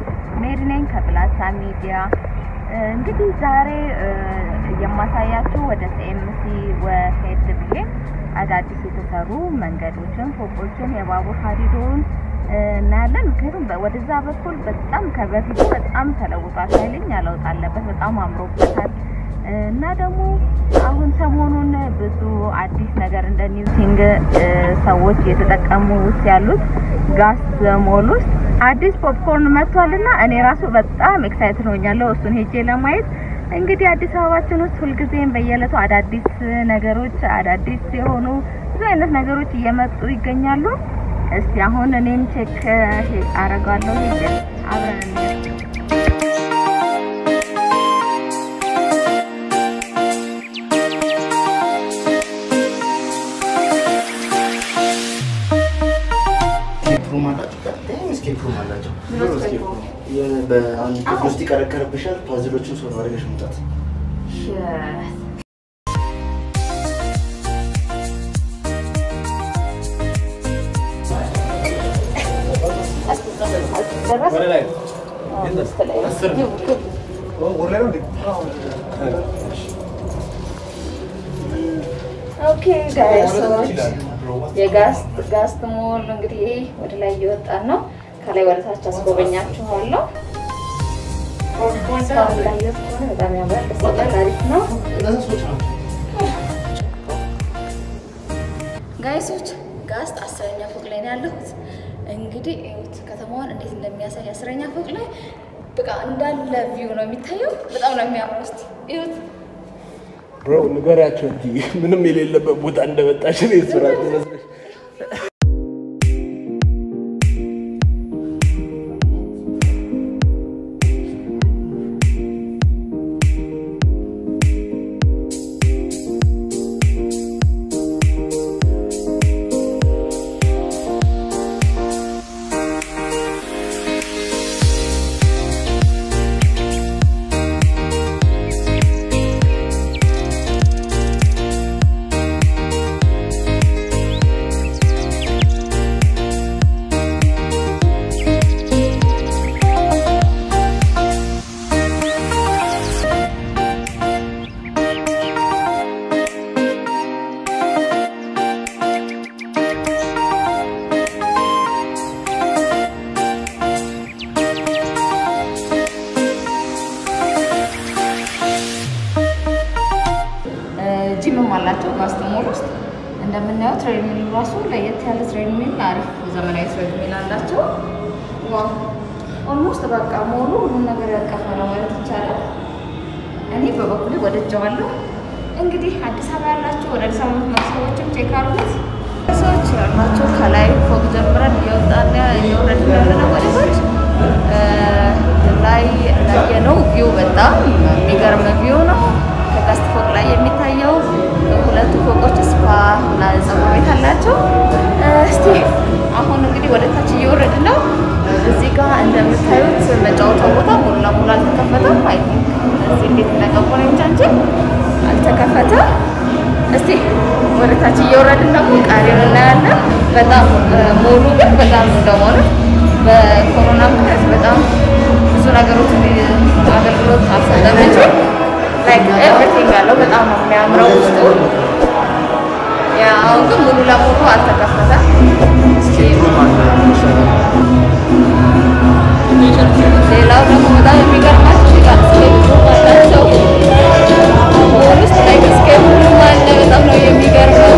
ሜሪ ነኝ ከፕላሳ ሚዲያ። እንግዲህ ዛሬ የማሳያችሁ ወደ ሲኤምሲ ወሄድ ብዬ አዳዲስ የተሰሩ መንገዶችን፣ ፎቆችን፣ የባቡር ሀዲዶን እናያለን። ምክንያቱም ወደዛ በኩል በጣም ከበፊቱ በጣም ተለውጧል። ኃይለኛ ለውጥ አለበት። በጣም አምሮበታል። እና ደግሞ አሁን ሰሞኑን ብዙ አዲስ ነገር እንደ ኒውቲንግ ሰዎች እየተጠቀሙ ውስጥ ያሉት ጋስ ሞል ውስጥ አዲስ ፖፕኮርን መጥቷልና እኔ ራሱ በጣም ኤክሳይትድ ሆኛለሁ እሱን ሄጄ ለማየት። እንግዲህ አዲስ አበባችን ውስጥ ሁልጊዜም በየዕለቱ አዳዲስ ነገሮች አዳዲስ የሆኑ ብዙ አይነት ነገሮች እየመጡ ይገኛሉ። እስቲ አሁን እኔም ቼክ አረጋለሁ ሄጄ አብረን ሩም አላቸው። ስኬፕ ሩም አላቸው። በአንድ ክፍል ውስጥ ይቀረቀርብሻል። ፓዝሎችን ሶልቭ አድርገሽ መውጣት። ኦኬ ጋይሶች የጋስት ሞል እንግዲህ ወደ ላይ እየወጣን ነው። ከላይ ወደ ታች አስጎበኛችኋለሁ። እስካሁን እንዳየሁት ከሆነ በጣም ያምራል፣ ደስ ይላል፣ አሪፍ ነው። ጋይሶች ጋስት አስረኛ ፎቅ ላይ ነው ያለሁት። እንግዲህ እዩት ከተማዋን እንዴት እንደሚያሳይ አስረኛ ፎቅ ላይ በቃ እንዳለ ቪው ነው የሚታየው። በጣም ነው የሚያምረው። እስኪ እዩት። ብሮ ንገሪያቸው እንጂ ምንም የሌለበት ቦታ እንደመጣሽ ነው የስራ መስለሽ ጂምም አላቸው ጋስት ሞል ውስጥ እንደምናየው ትሬድሚል ራሱ ለየት ያለ ትሬድሚል አሪፍ ዘመናዊ ትሬድሚል አላቸው። ዋው ኦልሞስት በቃ ሞሉ ሁሉም ነገር ያቀፈ ነው ማለት ይቻላል። እኔ በበኩሌ ወደጀዋለሁ። እንግዲህ አዲስ አበባ ያላቸው ወደ አዲስ አበባ የምትመጡ ሰዎችም ቼክ አድርጉት። ሰዎች ያላቸው ከላይ ፎቅ ጀምረን እየወጣን እየወረድን ያለነው ወደ ታች ላይ እንዳየነው ቪው በጣም የሚገርም ቪው ነው። ከጋስት ፎቅ ላይ የሚታየው ሁለቱ ፎቆች ስፓ እና ፀጉር ቤት አላቸው። እስቲ አሁን እንግዲህ ወደ ታች እየወረድን ነው። እዚህ ጋር እንደምታዩት መጫወቻ ቦታ ሙሉ ለሙሉ አልተከፈተም። አይ ቲንክ እዚህ እንዴት እንደገቡ ነው እንጃ እንጂ አልተከፈተም። እስቲ ወደ ታች እየወረድን ደግሞ ቀሪውን እናያለን። በጣም ሞሉ ግን በጣም እንደሆነ በኮሮና ምክንያት በጣም ብዙ ነገሮች አገልግሎት አልሰጠም እንጂ ላይክ ኤቭሪቲንግ አለው። በጣም ነው የሚያምረው ውስጡ። ያ አሁን ግን ሙሉ ለሙሉ አልተከፈተም። እስኪ ሌላው ደግሞ በጣም የሚገርማችሁ ጋር ስኬፕ አላቸው። ሞል ውስጥ ላይ ስኬፕ አለ። በጣም ነው የሚገርመው።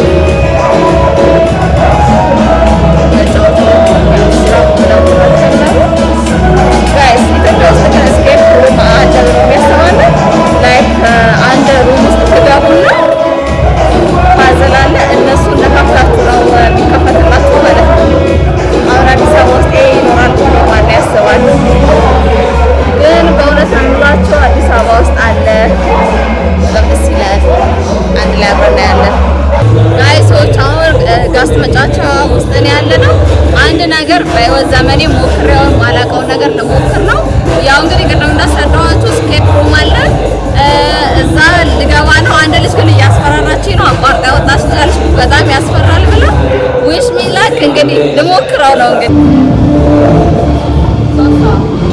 ጋይስ ኢትዮጵያ ውስጥ ግን ስኬፕ ሩም አለ ብሎ የሚያስባለን ላይክ አንድ ሩም ውስጥ ትገቡና ፓዝል አለ እነሱ እንደከፍታችሁ ነው የሚከፈትላችሁ ማለት ነው። አሁን አዲስ አበባ ውስጥ ይሄ ይኖራል ብሎ ማን ያስባል? ግን በእውነት ነው የምላቸው አዲስ አበባ ውስጥ አለ። በጣም ደስ ይላል። አንድ ላይ አብረን እናያለን። ጋይሶች አሁን ጋስት መጫወቻ ውስጥ ነው ያለ ነው። አንድ ነገር በህይወት ዘመኔ ሞክሬው ማላውቀውን ነገር ልሞክር ነው። ያው እንግዲህ ቅድም እንዳስረዳኋችሁ ስኬፕ ሩም አለ እዛ ልገባ ነው። አንድ ልጅ ግን እያስፈራራችኝ ነው። አቋርጣ ወጣች ልጅ በጣም ያስፈራል ብላ ዊሽ ሚ ላክ እንግዲህ ልሞክረው ነው እንግዲህ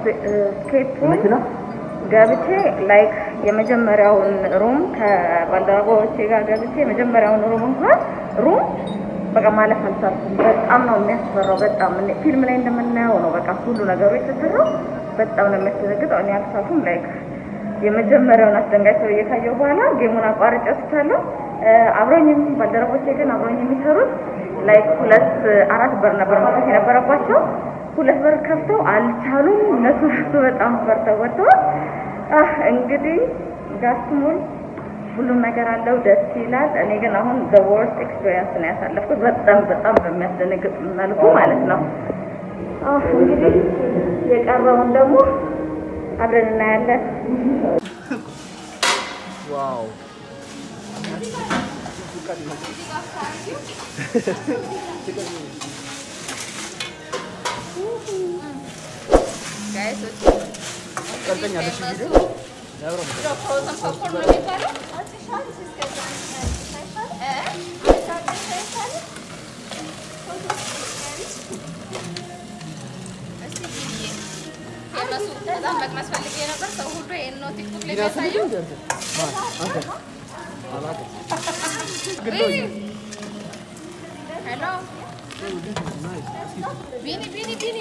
ስኬፕ ገብቼ ላይክ የመጀመሪያውን ሩም ከባልደረቦቼ ጋር ገብቼ የመጀመሪያውን ሩም እንኳን ሩም በቃ ማለፍ አልቻልኩም። በጣም ነው የሚያስፈራው። በጣም እኔ ፊልም ላይ እንደምናየው ነው በቃ ሁሉ ነገሩ የተሰራው። በጣም ነው የሚያስደነግጠው። እኔ አልቻልኩም። ላይክ የመጀመሪያውን አስደንጋጭ ሰው እየታየው በኋላ ጌሙን አቋርጬ ወስቻለሁ። አብረኝም ባልደረቦቼ ግን አብረኝ የሚሰሩት ላይክ ሁለት አራት በር ነበር መክፈት የነበረባቸው ሁለት በር ከፍተው አልቻሉም። እነሱ ራሱ በጣም ፈርተው ወጥተዋል። አህ እንግዲህ ጋስሙል ሁሉም ነገር አለው፣ ደስ ይላል። እኔ ግን አሁን ዘ ወርስት ኤክስፒሪየንስ ነው ያሳለፍኩት፣ በጣም በጣም በሚያስደነግጥ መልኩ ማለት ነው። አህ እንግዲህ የቀረውን ደግሞ አብረን እናያለን። ዋው በጣም መቅመስ ፈልጌ ነበር። ሰው ሁሉ ይሄን ነው ቲክቶክ ላይ የሚያሳየው። ሄሎ ቢኒ ቢኒ ቢኒ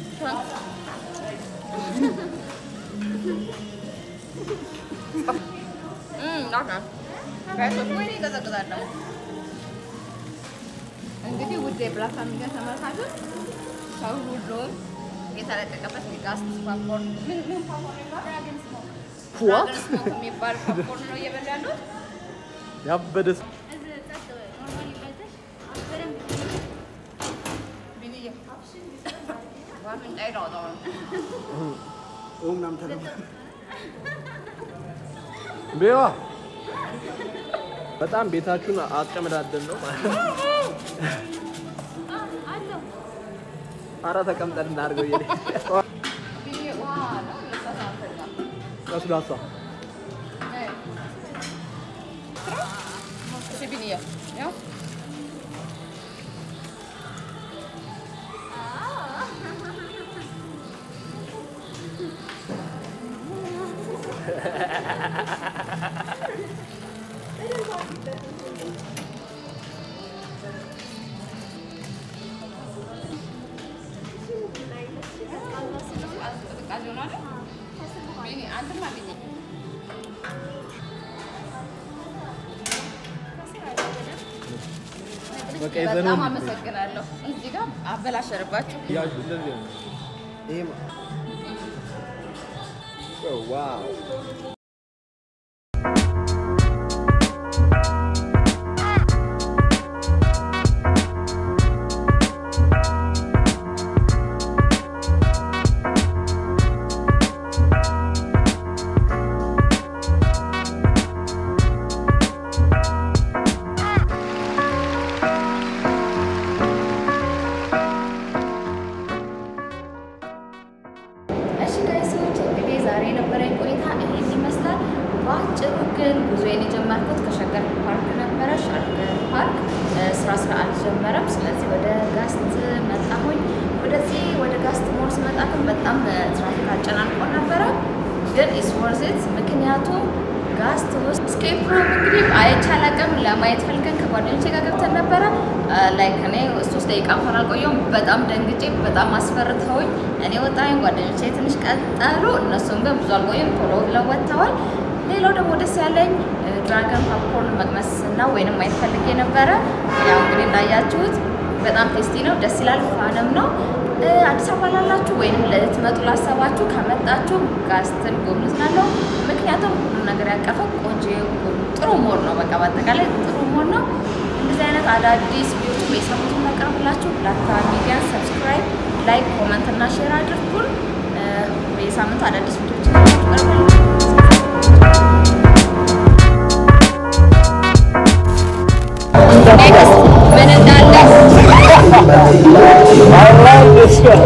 እንግዲህ ውድ የብላክ ፋሚሊ ተመልካቾች ሰው ሁሉም የተለቀቀበት ጋስት ፓፖርን ምን ምን ፓፖርን ይባላል? ድራገን ስሞክ የሚባል ፓፖርን ነው እየበሉ ያሉት። ያበደ ቢኒዬ ዋፍንጫዬ ነው አውጣው ነው። ቤዋ በጣም ቤታችሁን አጨመዳደን ነው ማለት ነው። ኧረ ተቀምጠን እናድርገው እየሄደ ቢኒዬ ውሃ ነው ለሳሳ አንፈልጋም። ለስላሳ እሺ ቢኒዬ ያው ቅዝቃዜ ሆኗል። ቢኒ አንተማ ቢኒ በቃ የዘነው በጣም አመሰግናለሁ። እዚህ ጋር አበላሸርባችሁ። ያዥ እንደዚህ ነው። ይሄ ማ- ኦ፣ ዋው እሺ ጋይሶች እንግዲህ ዛሬ የነበረኝ ቆይታ ይሄን ይመስላል። በአጭሩ ግን ጉዞዬን የጀመርኩት ከሸገር ፓርክ ነበረ። ሸገር ፓርክ እ፣ ስራ ስራ አልጀመረም። ስለዚህ ወደ ጋስት መጣሁኝ። ወደዚህ ወደ ጋስት ሞል ስመጣ ግን በጣም እ፣ ትራፊክ አጨናንቆ ነበረ። ግን ኢስ ወርዝ ኢት ምክንያቱም ጋስት ውስጥ ስኬፕ ሩም እንግዲህ አይቼ አላውቅም። ለማየት ፈልገን ከጓደኞቼ ጋር ገብተን ነበረ። ላይክ እኔ ሶስት ደቂቃ እንኳን አልቆየሁም። በጣም ደንግጬ በጣም አስፈርተውኝ እኔ ወጣሁኝ። ጓደኞቼ ትንሽ ቀጠሉ። እነሱም ግን ብዙ አልቆየም፣ ቶሎ ብለው ወጥተዋል። ሌላው ደግሞ ደስ ያለኝ ድራገን ፓፕኮርን መቅመስ እና ወይንም ማየት ፈልጌ ነበረ። ያው እንግዲህ እንዳያችሁት በጣም ቴስቲ ነው፣ ደስ ይላል፣ ፋንም ነው። እ፣ አዲስ አበባ ላላችሁ ወይንም ልትመጡ ላሰባችሁ ከመጣችሁ ጋስትን ጎብኙት እላለሁ። ምክንያቱም ሁሉ ነገር ያቀፈ ቆንጆ ጥሩ ሞድ ነው። በቃ በአጠቃላይ ጥሩ ሞድ ነው። እንደዚህ አይነት አዳዲስ ቪዲዮችን በየሳምንቱ እናቀርብላችሁ። ላታ ሚዲያን ሰብስክራይብ፣ ላይክ፣ ኮመንት እና ሼር አድርጉን። እ፣ በየሳምንቱ አዳዲስ ቪዲዮችን እናቀርባለን። ኔክስት ምን እንዳለ I like this guy.